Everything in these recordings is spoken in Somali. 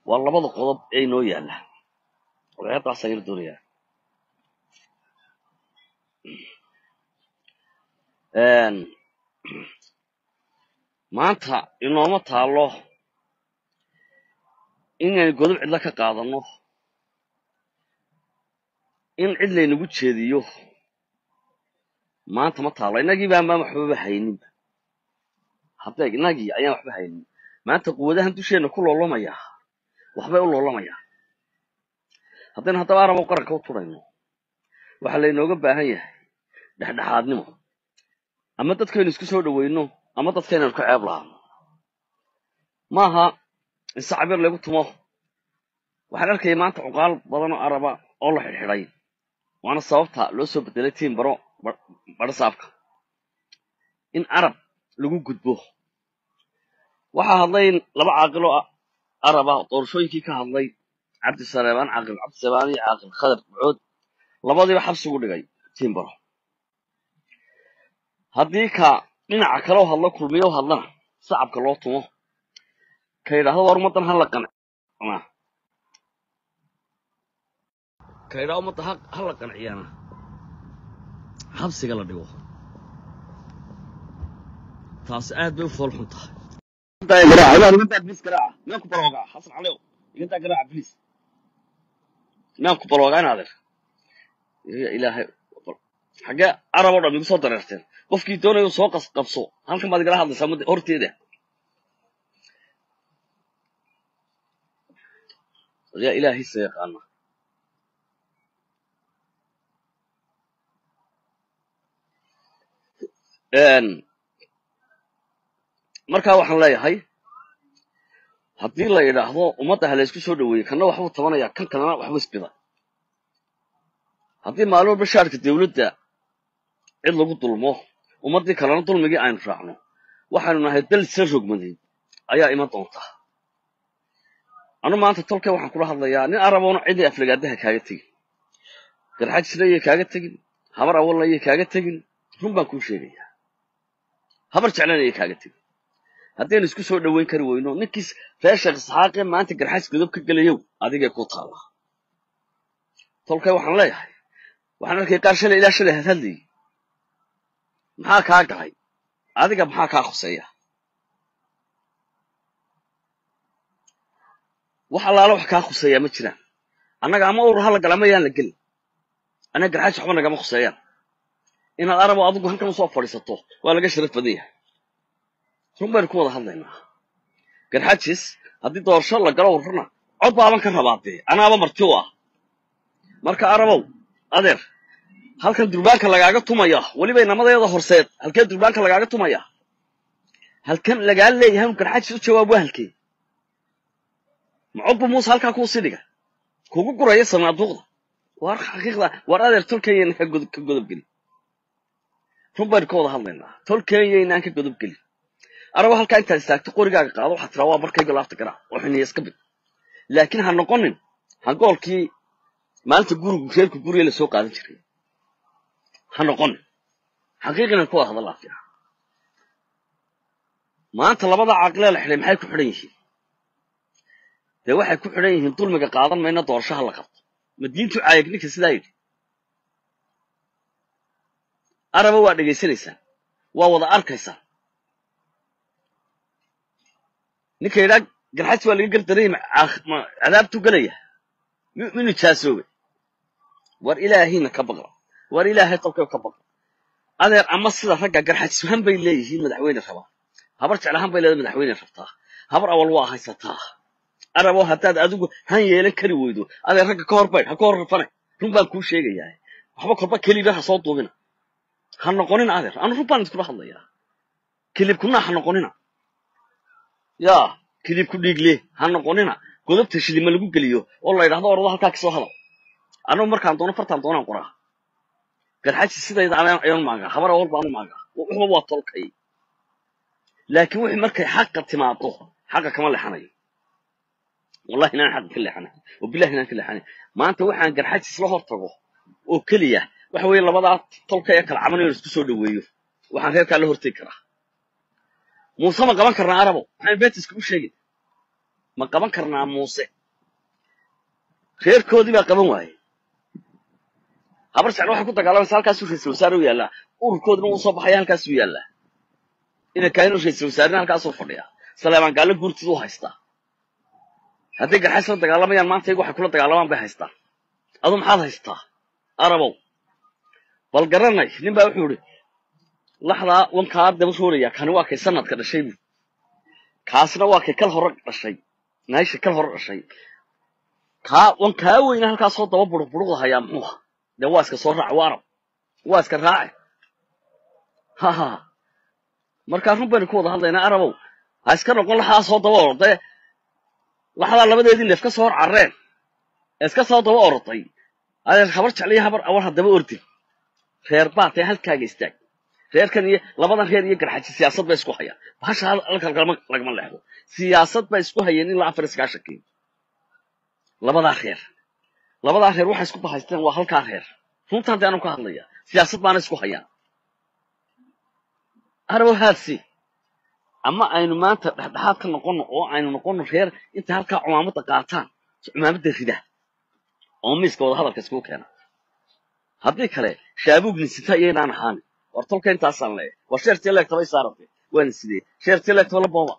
waa labada qodob ee inoo yaalla wadaayadaasaan yar doonayaa maanta inooma taallo inaynu godob cidla ka qaadanno in cid laynagu jeediyo maanta ma taallo innagii baan baan waxbaba hayninba haddeeg innagii ayaan waxba haynin maanta quwadahan dusheenna ku loolamayaa waxbay u loolamayaa haddaynu haddaba arabo qaranka u turayno waxaa laynooga baahan yahay dhexdhexaadnimo ama dadkaynu isku soo dhowayno ama dadkaynaynu ka ceeb lahaano maaha in sacab yar laygu tumo waxaan arkaya maanta cuqaal badan oo araba oo la xidhxidhay waana sababta loo soo bedelay tiim baro badhasaabka in arab lagu gudbo waxaa hadlay laba caaqiloo araba doorashooyinkii ka hadlay cabdisaleebaan caaqil cabdisaleebaan iyo caaqil khadar bucood labadiiba xabsigu dhigay tiim baro haddii ka dhinaca kale oo hadlo kulmiyo o hadlana sacabka loo tumo ka yidhaahdo war ummaddan hala qancina ka yidhahdo ummadda hala qanciyana xabsiga la dhigo taasi aad bay u fool xun tahay bilis garaaca miyaan ku baloogaa xasan calew igadaa garaaca bilis miyaan ku baloogaa in adeer ya ilaahay xaggee arab o dhan igu soo dareerteen qofkii doonaya soo qabso halkan baad igala hadlaysaa mudda horteeda yaa ilaahiisa yaqaana markaa waxaan leeyahay haddii la yidhaahdo ummadda ha laysku soo dhoweeyey kanna waxbuu tabanaya kan kalena waxbuu isbida haddii maalin walba shaarka dawladda cid lagu dulmo ummaddii kalena dulmigii aynu raacno waxaynu nahay dal sla rogmadeed ayaa iman doonta anu maanta tolkay waxaan kula hadlayaa nin araboona cidii aflagaadaha kaaga tegin garxajisnayay kaaga tegin habar awalnayay kaaga tegin run baan kuu sheegayaa habar jeclanayay kaaga tegin haddaynu isku soo dhoweyn kari weyno ninkiis reer sheekh isxaaqee maanta garxajis godob ka gelayow adigay ku taalla tolkay waxaan leeyahay waxaan arkay qaar shalay ilaa shalay hadhadlayay maxaa kaa galay adiga maxaa kaa khuseeya wax allaala wax kaa khuseeyaa ma jiraan annaga ama urur hala gala ama yaan la gelin annaga garxaajis waxba nagama khuseeyaan inaad arabo adigu halkan usoo fadhiisato waa laga sharaf badan yahay run baynu ku wada hadlaynaa garxajis haddii doorasho la galo ururna cod baaban ka rabaa dee anaaba marti u ah marka arabow adeer halkan durbaanka lagaaga tumaya weliba inamadeeda horseed halkee durbaanka lagaaga tumaya halkan lagaa leeyahay inu garxajis u jawaab waa halkee macodbu muuse halkaa kuu sii dhiga kugu guraya sanaaduuqda war xaqiiqda war adeer tolkenyayna ka godob gelin run baynu ka wada hadlaynaa tolkenyaynaan ka godob gelin arabo halkaa intaad istaagto qorigaaga qaado waxaad tiraa waa markayga laafta garaac oo xiniya iska bid laakiin ha noqonin hangoolkii maalinta gurigu reerku guriga la soo qaadan jiray ha noqonin xaqiiqinan ku wada hadallaa fiican maanta labada caaqilee la xidhay maxay ku xidhan yihiin dee waxay ku xidhan yihiin dulmiga qaadan mayna doorashaha la qabto ma diintu caayag ninka sidaa yidhi araba waa dhegaysanaysaan waa wada arkaysaan ninka yidhaa garxajis waa laga gardaray cadaabtuu gelaya mi nijaasoobay war ilaahayna ka baqla war ilaahay tolkay ka baqla adeer ama sida ragga garxajis han bay leeyihiin madaxweyne rabaa habar jeclahan bay leedahay madaxweyne rabtaa habar awal waa haysataa arabo haddaad adigu han yeelan kari weydo adeer ragga ka hor baydh ha ka hor rafane run baan kuu sheegayaa waxba korba keliba ha soo duubina ha noqonina adeer anu run baan iskula hadlayaa kilibkunaa ha noqonina yaa kilibku dhiigle ha noqonina godobta shilima lagu geliyo oo la yidhahdo orado halkaa kasoo hadal anugu markaan doono fartaan doonaan qoraa garxaji sidayda ayaan maagaa habar awal baanu maagaa waxba waa tolkay laakiin wixii markay xaqa timaado xaqa kama leexanayo wallahi inaan xaqa ka leexanay oo billahi inaan ka leexanay maanta waxaan garxajis la hor tago oo keliya waxa weeye labadaa tolka ee kala cabanayo isku soo dhoweeyo waxaan reerkaa la hortegi karaa muuse ma qaban karnaa arabo maxaan beetiska u sheegin ma qaban karnaa muuse reerkoodii baa qaban waaye habar jeclo waxay ku dagaalamaysa halkaasuu ra-isul wasaare u yaallaa ururkoodina uu soo baxaya halkaasuu yaallaa ina kaayinu ra-isul wasaarena halkaasuu fadhiyaa saleemaan gaallo guurtid u haystaa hadday garxays la dagaalamayaan maanta iyagu waxay kula dagaalamaan bay haystaan adu maxaad haystaa arabow bal garanay nin baa wuxuu idhi laxdaa wankaa daba rooraya kani waa kay sanadka dhashay bu kaasna waa kay kal hore dhashay naysha kal hore dhashay kaa wankaa weyna halkaasoo daba buruq buruqda hayaa muxuuha dee waa iska soo raac waa arab waa iska raace ha ha markaa run baynu ku wada hadlaynaa arabow ha iska noqon laxdaasoo daba orday laxdaa labadeedii neef ka soo hor carreen ee iska soo daba orotay adeer habar jecliyo habar awar haddaba ordin reer baatee halkaaga istaag reerkan iyo labadan reer iyo garxaji siyaasad bay isku hayaan bahasha halka lagama leexdo siyaasad bay isku hayeen ilaa afar iskaashankii labadaa reer labadaa reer waxay isku bahaysteen waa halkaa reer runtaan dee anu ka hadlaya siyaasad baana isku hayaan arabow haadsi ama aynu maanta dhexdhexaad ka noqonno oo aynu noqonno reer intay halkaa cumaamadda qaataan cumaamadda rida oo miiska wada hadalka iskugu keena haddii kale shaabuug ninsita iyaynaan ahaani war tolka intaasaan leeyahay war sheertii leegta bay saarantay waana sidee sheertii leegta la booba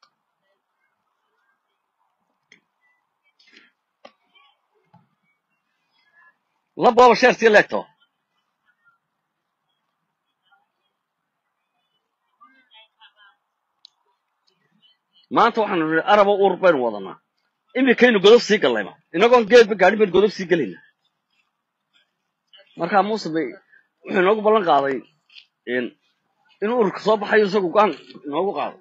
la booba sheertii leegto maanta waxaanu nihi arabo uur baynu wadanaa imikaynu godob sii gallayba inagoon geedba gaadhin baynu godob sii gelayna markaa muuse bay wuxuu inoogu ballan qaaday inuu ururka soo baxayo isagu go-aan inoogu qaado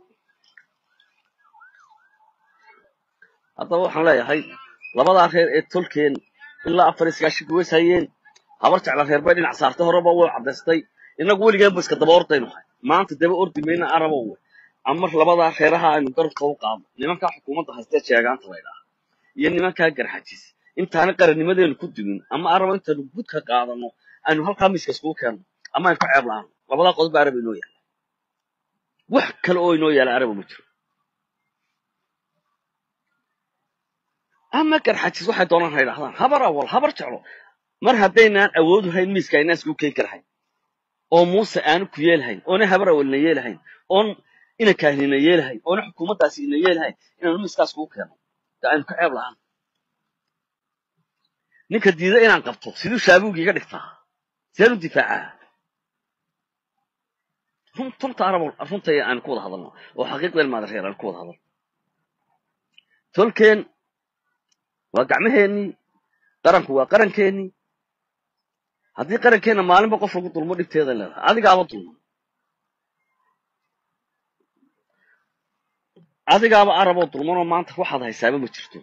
haddaba waxaan leeyahay labadaa reer ee tolkeen ilaa afar iskaashika weys hayeen habar jecla reer bay dhinac saartay horeba way caddaystay innagu weligeenba iska daba ordaynu hay maanta daba ordi mayna arabow ama labadaa reeraha aynu garabka u qaadno nimankaa xukuumadda haystee sheegaanta laydhaha iyo nimankaa garxajis intaana qarannimadeenu ku dumin ama arabo intaanu gudka qaadano aynu halkaa miiska iskugu keenno ama aynu ka ceeb la'aano labadaa qodob baa araba inoo yaala wax kale oo inoo yaala araba ma jiro ama garxajis waxay doonaan ha yidhahdaan habar awal habar jeclo mar haddaynaan awoodu hayn miiska aynaan iskugu keeni karahayn oo muuse aanu ku yeelahayn oona habar awalna yeelahayn oon ina kaahnina yeelahayn oona xukuumaddaasi ina yeelahayn inaanu miiskaas kugu keeno de aynu ka ceeb la'aan ninka diida inaan qabto siduu shaabuugi iga dhigtaa sideen u difaacaa runta arabo runtay aanu ku wada hadalno oo xaqiiqdeen maada reer aanu ku wada hadalno tolkeen waa gacmaheennii qaranku waa qarankeenii haddii qarankeenna maalinba qof lagu dulmo dhibteeda leedahay adigaaba dulman adigaaba araboo dulmanoo maanta waxaad haysaaba ma jirto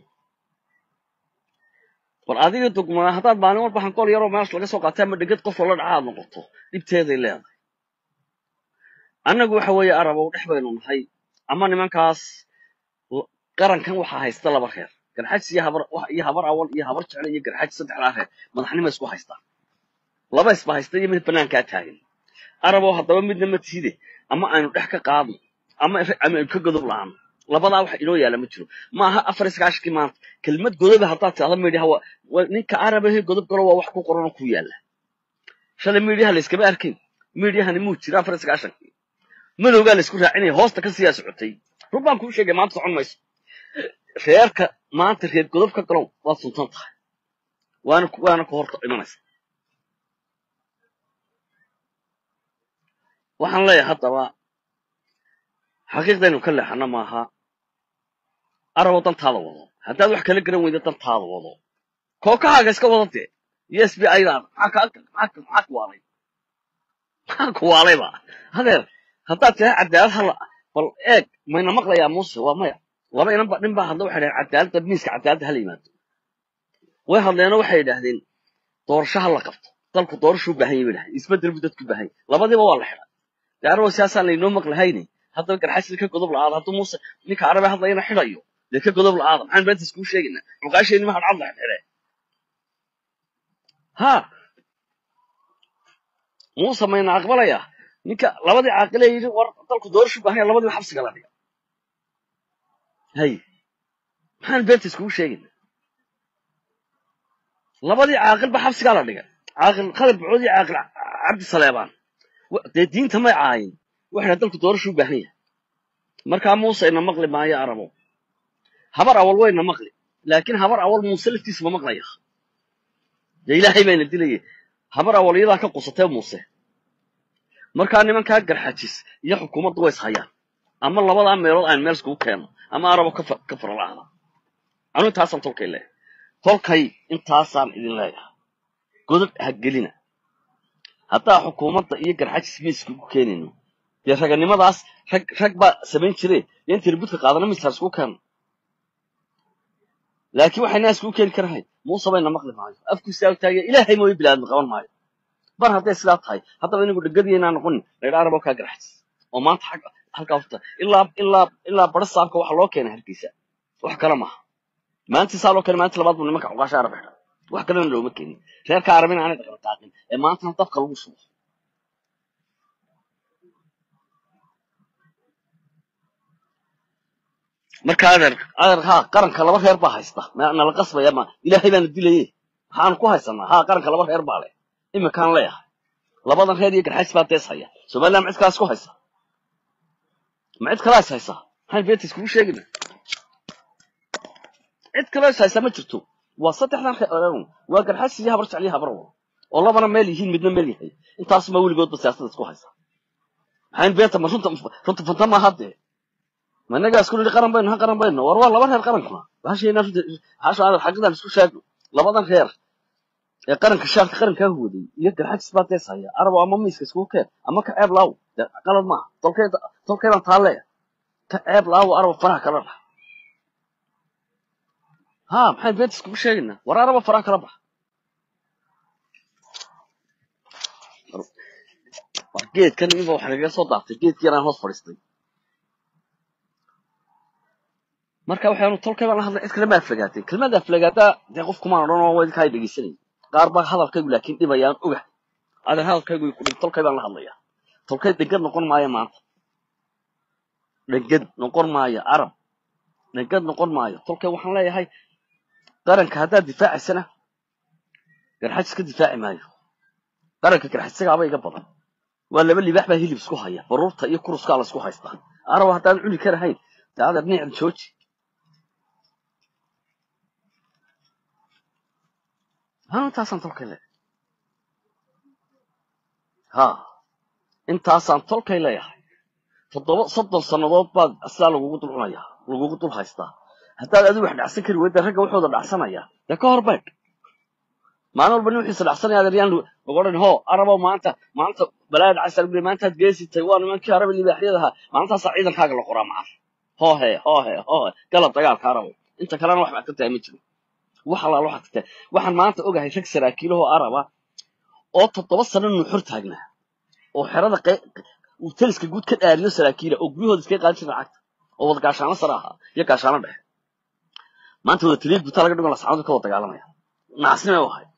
bal adiga dugmaa haddaad maalin walba hankool yaroo meesh laga soo qaatay ama dhegad qof lala dhaca aad noqoto dhibteeday leedahay annagu waxa weeye arabow dhex baynu nahay ama nimankaas qarankan waxaa haysta laba reer garxajis iyo habar iyo habar awal iyo habar jecle iyo garxajis saddexdaa reer madaxnimo isku haystaa laba isba haysta iyo mid banaankaa taagan arabow haddaba midna ma tiide ama aynu dhex ka qaadno ama ama aynu ka godob la'aano labadaa wax inoo yaala ma jiro ma aha afar iskaashkii maanta kelmad godoba haddaad tidhahdo midhaha waa ninka arabahe godob galo waa wax ku qoran oo ku yaala shalay midhaha layskama arkin midhahani muu jira afar iskaashankii madowgaa laysku raacinaya hoosta ka siyaa socotay run baan kuu sheegay maanta socon mayso reerka maanta reer godob ka galow waad suntan tahay waana waana ka horta imanaysa waxaan leeyahay haddaba xaqiiqdaynu ka leexana maaha arabo dantaada wado haddaad wax kala garan weyda dantaada wado kookahaaga iska wada dee iyo s b idaada maxaa kuwaalay maxaa kuwaalayba hadeer haddaad tiraa cadaalad hala bal eeg mayna maqlayaa muuse waa maya laba inanba nin baa hadla waxay dhahen cadaaladda miiska cadaaladda hala yimaado way hadleenoo waxay yidhaahdeen doorasho ha la qabto dalku doorashuu baahan yahy bay dhahdeen isbedel buu dadku baahan yahy labadiiba waa la xidhay dee arabo siyaasaan laynoo maqlahayne haddaba garxasil ka godob la'aada hadduu muuse ninka arabe hadlayana xidhayo dee ka godob la'aada maxaan beenta iskuu sheegaynaa cuqaasheenni ma hadcad la xidhxidhe ha muuse mayna aqbalayaa ninka labadii caaqile yidhi war dalku doorashu baahan yahay labadiiba xabsiga la dhiga hay maxaan beenta iskugu sheegayna labadii caaqilba xabsigaa la dhigay caaqil khalid bucood iyo caaqil cabdi saleebaan wa- dee diinta may caayin waxayna dalku doorashu u baahan yahay markaa muuse ina maqli maayo arabo habar awal wayna maqli laakiin habar awal muuse laftiisa ma maqlaya dee ilaahay bayna dilayay habar awal iyadaa ka qusatee muuse markaa nimankaa garxajis iyo xukuumaddu way ishayaan ama labadaa meelood aan meel iskugu keenno ama arabo ka fa- ka faralaahda anu intaasaan tolkay leeyahay tolkay intaasaan idin leeyahay godad ha gelina haddaa xukuumadda iyo garxajis ma iskugu keenayno dee raganimadaas rag rag baa samayn jire iyo intii ribudka qaadana misaar iskugu keenno laakiin waxaynaa iskugu keeni karahayn muuse bayna maqli maayo afkiisa taagaya ilaahay mooyo bilaadma qaban maayo bar hadday sidaa tahay haddaba inagu dhegadiyaynaa noqonin laydha arabo kaa garxajis oo maanta xag halkaa furta ilaa ilaa ilaa bara saabka waxa loo keenay hargeysa wax kale maaha maanta saa loo keenay maanta labaad buu nimanka cuqaasha arab xidha wax kalena looma keenin reerka arabina aanay dhaqan taaqin ee maantana dabka lagu subo marka adeer adeer haa qaranka laba reer baa haysta ma- nala qasbaya ma ilaahay baana dilaye maxaanu ku haysanaa haa qaranka laba reer baa leh iminkaan leeyahay labadan reer iyo garxajis baa dees haya somaliland ma cid kalaas ku haysa ma cid kalaa is haysa maxaan beenta iskugu sheegina cid kaloo is haysa ma jirto waa saddexdan reer waa garxajis iyo habar jecel iyo habar wal oo labana meel yihiin midna meel yahay intaasuma weligoodba siyaasadda isku haysa maxayn beenta ma runta runta fanta maaha dee ma innagaa isku nidhi qaran baynu ha qaran baynu war waa laba reer qarankuna bahashayna runta bahasha aadar xaqidan isku sheegno labadan reer ee qaranka shaarka qarankaa huwaday iyo garxajis baa dees haya arabo ama miiska iskugu keen ama ka ceeb laaw dee qalad maaha tolkeeda tolkeedan taa leeya ka ceeb laaw arabo faraha kala bax ha maxayn beenta iskugu sheegaynaa war arabo faraha kala bax war geedkan inba waxa nagaga soo daatay geedkii yaraan hoos fadhiistay marka waxaanu tolkay baan la hadlay cid kale ma aflagaatay kelmada aflagaadaa dee qof kumaan odhan oo wadinkaa dhegeysanay qaar baa hadalkaygu laakiin dhibayaan ogahay adeer hadalkaygu ku dhib tolkay baan la hadlayaa tolkay dhegad noqon maayo maanta dhegad noqon maayo arab dhegad noqon maayo tolkay waxaan leeyahay qaranka haddaad difaacaysana garxajis ka difaaci maayo qaranka garxajisagaaba iga badan waa laba libaax baa hilib isku haya baruurta iyo kuruskaa la isku haystaa arab haddaan cuni karahayn dee adeer nicda jooji ها intaasaan tolkay leeyahay ha intaasaan tolkay leeyahay toddoba soddon sannadood baad sidaa lagugu dul cunayaa lagugu dul haystaa haddaad adigu wax dhacsan kari weyda ragga waxooda dhacsanaya dee ka hor baydh maalin walba nin wixiisa dhacsanaya adeeryaan lagu odhan ho arabo maanta maanta balaaya dhacaysa lagu leeyahay maantaad geesitay waa nimankii arabi libaaxyada ahaa maalintaasaa ciidankaaga la qoraa macaf hoohe hoohe hoohe galab dagaalka arabo inta kalena wax baad ka tahay ma jiro wax allaala waxaad ka tahay waxaan maanta ogahay rag saraakiilahoo araba oo toddoba sano nuuxur taagnaa oo xerada qey- uu taliska guud ka dhaariyo saraakiila oo guryahooda iskaga qaadan jira lacagta oo wada gaashaano sare ahaa iyo gaashaano dhexe maanta wada taliya guutaa laga dhigo lasacadu ka wada dagaalamaya nacasnimay u ahay